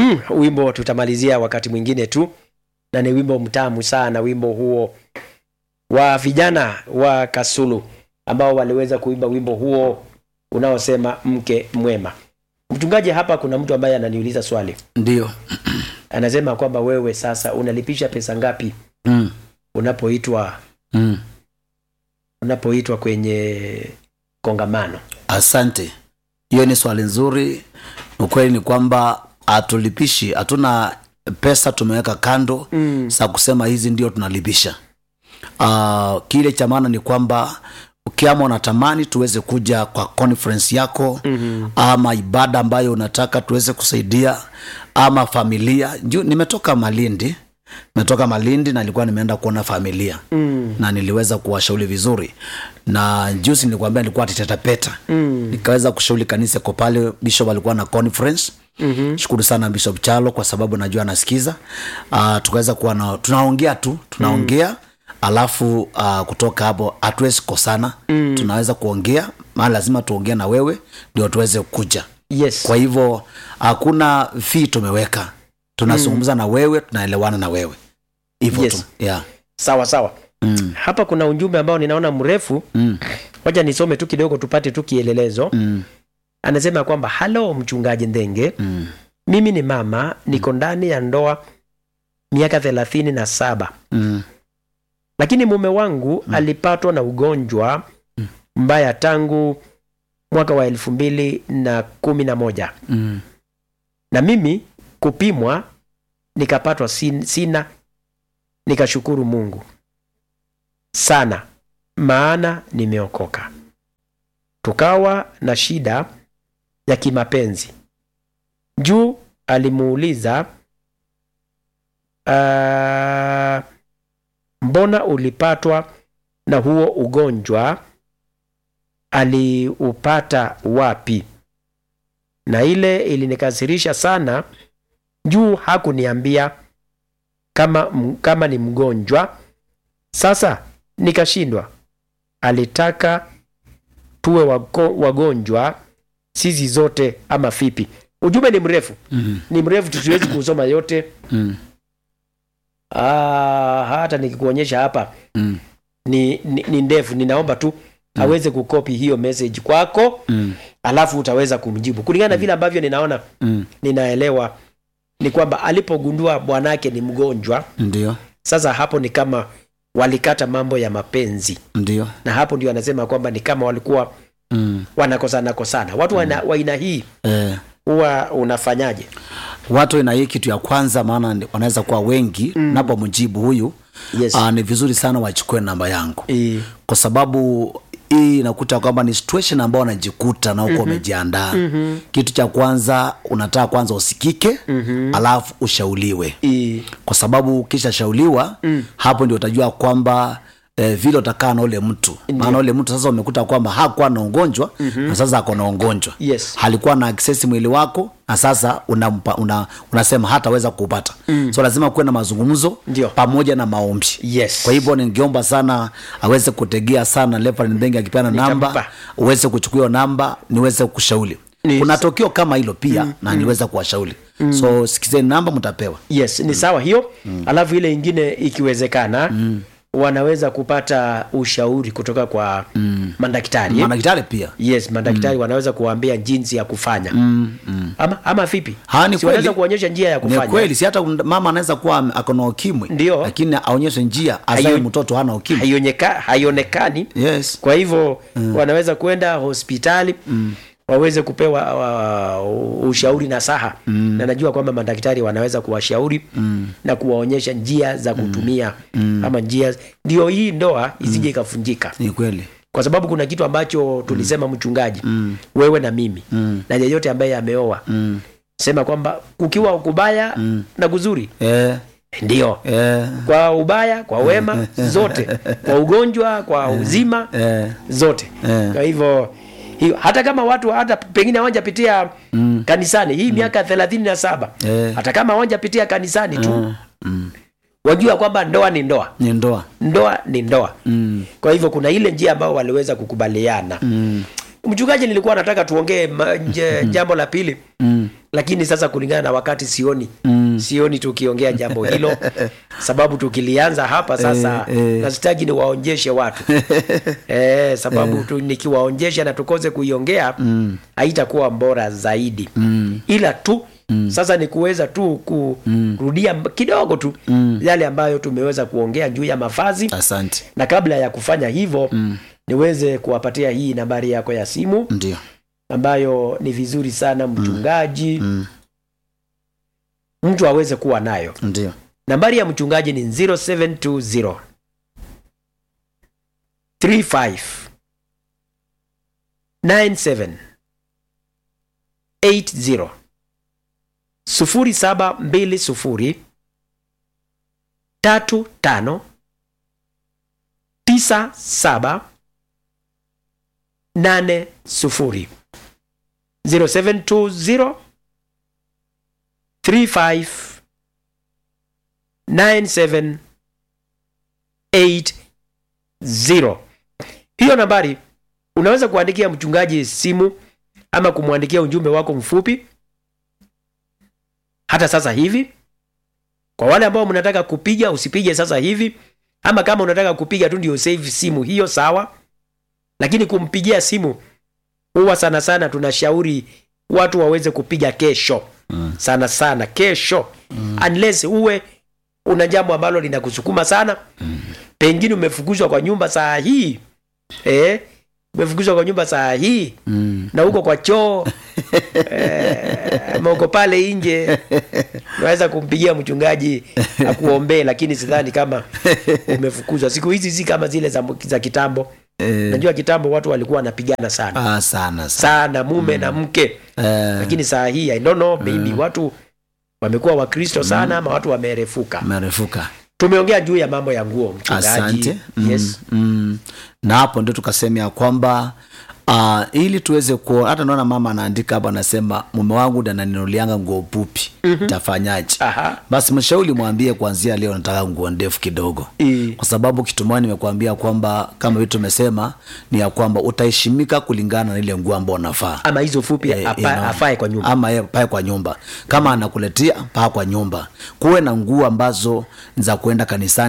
mm, wimbo tutamalizia wakati mwingine tu na ni wimbo mtamu sana wimbo huo wa vijana wa kasulu ambao waliweza kuimba wimbo huo unaosema mke mwema mchungaji hapa kuna mtu ambaye ananiuliza swali ndio anasema kwamba wewe sasa unalipisha pesa ngapi mm. unapoitwa mm. unapoitwa kwenye kongamano asante hiyo ni swali nzuri ukweli ni kwamba hatulipishi hatuna pesa tumeweka kando mm. za kusema hizi ndio tunalipisha uh, kile cha maana ni kwamba ukiama unatamani tuweze kuja kwa conference yako mm-hmm. ama ibada ambayo unataka tuweze kusaidia ama familia juu nimetoka malindi nimetoka malindi na nilikuwa nimeenda kuona familia Mm. na niliweza kuwashauri vizuri na juzi nilikwambia nilikuwa titetapeta Mm. nikaweza kushauri kanisa kwa pale bishop alikuwa na conference Mm-hmm. shukuru sana bishop chalo kwa sababu najua anasikiza uh, tukaweza kuwa na tunaongea tu tunaongea mm. alafu uh, kutoka hapo hatuwezi kosana mm. tunaweza kuongea maana lazima tuongee na wewe ndio tuweze kuja yes kwa hivyo hakuna fii tumeweka tunazungumza mm. na wewe tunaelewana na wewe hivyo Yes. tu yeah. sawa sawa mm. hapa kuna ujumbe ambao ninaona mrefu Mm. wacha nisome tu kidogo tupate tu kielelezo Mm. anasema kwamba halo mchungaji ndenge Mm. mimi ni mama niko ndani ya ndoa miaka thelathini na saba Mm. lakini mume wangu alipatwa na ugonjwa mbaya tangu mwaka wa elfu mbili na kumi na moja Mm. na mimi kupimwa nikapatwa sin, sina nikashukuru mungu sana maana nimeokoka tukawa na shida ya kimapenzi juu alimuuliza uh, mbona ulipatwa na huo ugonjwa aliupata wapi na ile ilinikasirisha sana juu hakuniambia kama, m- kama ni mgonjwa sasa nikashindwa alitaka tuwe wako, wagonjwa sisi zote ama vipi ujumbe ni mrefu Mm. ni mrefu tusiwezi kusoma yote Mm. ah, hata nikikuonyesha hapa Mm. ni, ni, ni ndefu ninaomba tu aweze kukopi hiyo message kwako Mm. alafu utaweza kumjibu kulingana na vile ambavyo ninaona Mm. ninaelewa ni kwamba alipogundua bwanake ni mgonjwa ndio sasa hapo ni kama walikata mambo ya mapenzi ndio na hapo ndio anasema kwamba ni kama walikuwa mm. wanakosana kosana watu mm. wa aina hii eh. huwa unafanyaje watu ina hii kitu ya kwanza maana ni- wanaweza kuwa wengi mm. napomjibu huyu yes. uh, ni vizuri sana wachukue namba yangu e, kwa sababu hii inakuta kwamba ni situation ambao unajikuta na uko umejiandaa mm-hmm. kitu cha kwanza unataka kwanza usikike mm-hmm. alafu ushauliwe e, kwa sababu ukisha shauliwa mm. hapo ndio utajua kwamba eh, vile utakaa na ule mtu maana ule mtu sasa umekuta kwamba hakuwa na ugonjwa mm-hmm. na sasa ako na ugonjwa Yes. halikuwa na access mwili wako na sasa unampa, una, unasema hataweza kuupata mm. so lazima kuwe na mazungumzo Ndio. pamoja na maombi Yes. kwa hivyo ningeomba sana aweze kutegea sana Reverend Ndenge akipeana namba Nitampa. uweze kuchukua hiyo namba niweze kushauri Yes. kuna tokio kama hilo pia mm, na niweza kuwashauri mm. so sikizeni namba mtapewa yes ni sawa hiyo alafu ile ingine ikiwezekana wanaweza kupata ushauri kutoka kwa mm. madaktari madaktari pia yes madaktari wanaweza kuwaambia jinsi ya kufanya mm, mm. ama, ama vipi Ha, ni Si wanaweza kweli. kuonyesha njia ya ni kufanya kweli si hata mama anaweza kuwa ame- ako na ukimwi Ndio. lakini aonyeshe njia azae Haio- mtoto hana ukimwi haioneka, haionekani yes kwa hivyo mm. wanaweza kwenda hospitali mm. waweze kupewa uh, ushauri na saha mm. na najua kwamba madaktari wanaweza kuwashauri mm. na kuwaonyesha njia za kutumia mm. ama njia ndio hii ndoa isije ikafunjika ni kweli kwa sababu kuna kitu ambacho tulisema mchungaji mm. wewe na mimi mm. na yeyote ambaye ameoa mm. sema kwamba kukiwa kubaya mm. na kuzuri eh, ndio eh, kwa ubaya kwa wema zote kwa ugonjwa kwa uzima eh, zote Eh. kwa hivyo hiyo hata kama watu hata pengine hawajapitia mm. kanisani hii miaka thelathini na saba Eh. hata kama hawajapitia kanisani tu wajua kwamba ndoa ni ndoa ni ndoa ndoa ni ndoa mm. kwa hivyo kuna ile njia ambayo waliweza kukubaliana Mm. mchungaji nilikuwa nataka tuongee ma- nje- jambo la pili mm. lakini sasa kulingana na wakati sioni Mm. sioni tukiongea jambo hilo sababu tukilianza hapa sasa Eh, eh. nasitaji niwaonjeshe watu eh, sababu tu, nikiwaonjesha na tukose kuiongea Mm. haitakuwa bora zaidi Mm. ila tu sasa ni kuweza tu kurudia mm. kidogo tu Mm. yale ambayo tumeweza kuongea juu ya mavazi asante na kabla ya kufanya hivyo Mm. niweze kuwapatia hii nambari yako ya simu ndio ambayo ni vizuri sana mchungaji mm. mtu aweze kuwa nayo ndio nambari ya mchungaji ni 0720 35 97 80 0720 35 97 80 0720 35 9780 hiyo nambari unaweza kuandikia mchungaji simu ama kumwandikia ujumbe wako mfupi hata sasa hivi kwa wale ambao mnataka kupiga usipige sasa hivi ama kama unataka kupiga tu ndio save simu hiyo sawa lakini kumpigia simu huwa sana sana tunashauri watu waweze kupiga kesho Mm. sana sana kesho mm. unless uwe una jambo ambalo linakusukuma sana mm. pengine umefukuzwa kwa nyumba saa hii eh, umefukuzwa kwa nyumba saa hii mm. na uko kwa choo eh, ama uko pale nje unaweza kumpigia mchungaji akuombee lakini sidhani kama umefukuzwa siku hizi si kama zile za, za kitambo eh, najua kitambo watu walikuwa wanapigana sana ah, sana sana sana mume na mke eh, lakini saa hii I don't know, maybe watu wamekuwa wakristo sana ama watu wamerefuka merefuka tumeongea juu ya mambo ya nguo mchungaji asante mm, yes. mm. na hapo ndio tukasema ya kwamba uh, ili tuweze kuona hata naona mama anaandika hapa anasema mume wangu ndo ananinunulianga nguo pupi mm-hmm. tafanyaje Aha. basi mshauri mwambie kuanzia leo nataka nguo ndefu kidogo I- kwa sababu kitu moja nimekuambia kwamba kama vitu tumesema ni ya kwamba utaheshimika kulingana na ile nguo ambao unafaa ama hizo fupi Eh, apa, you know. afae kwa nyumba ama yeye pae kwa nyumba kama anakuletea paa kwa nyumba kuwe na nguo ambazo za kuenda kanisani